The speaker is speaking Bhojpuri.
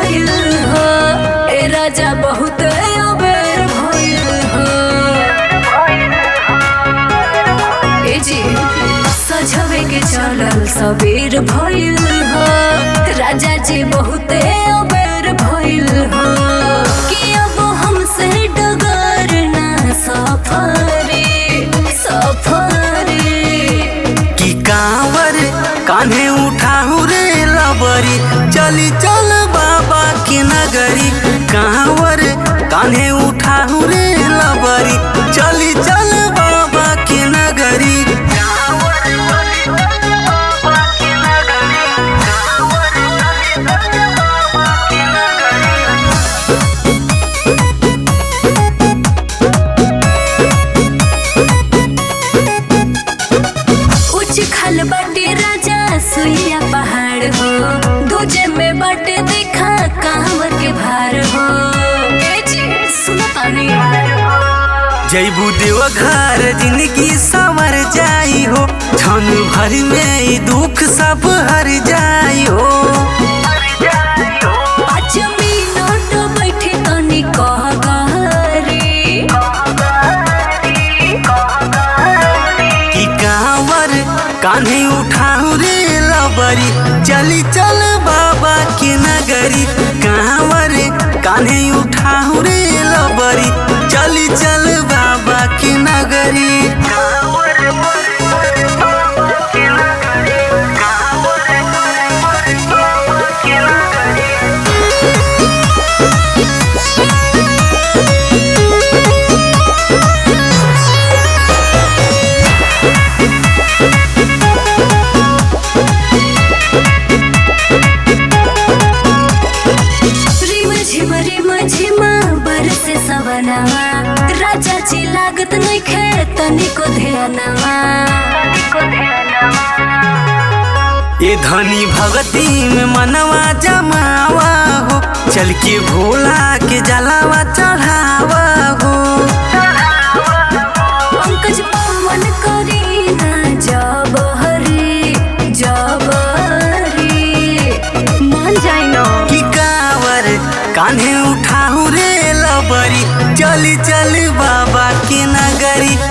भइल हो ए राजा बहुत अबेर भइल हो ए जी सजवे के चलल सबेर भइल हो राजा जी बहुत अबेर भइल हो कि अब हमसे डगर ना सफरे सफरे की कांवर कान्हे उठाऊ रे लबरी चली चल बाबा के नगरी कांवर कान्हे उठाऊ रे लबरी चली चल बाबा के नगरी उच्च खल बाटे राजा सुइया पहाड़ हो दूजे में बाटे देखा कांवर के भार हो ए जी सुनो तानी जैबू देवघर जिंदगी संवर जाई हो क्षण भर में ई दुख सब हर जाई हो पाँच मिनट बैठे तनी कह गहरी की कांवर कान्हे उठाऊ रे लबरी चली चल बाबा के नगरी कांवर कान्हे उठाऊ रे लबरी चली चल बाबा के नगरी रिम झिम रिम झिम बरसे सवनवा राजा जी लागत नइखे तनिको ध्यानवा ये धनी भगती में मनवा जमावा हो चल के भोला के जलावा चढ़ावा हो पंकज पवन करी ना जब हरी जब हरी मान जाई न की कावर कान्हे उठाऊ रे लबरी चली चल बाबा के नगरी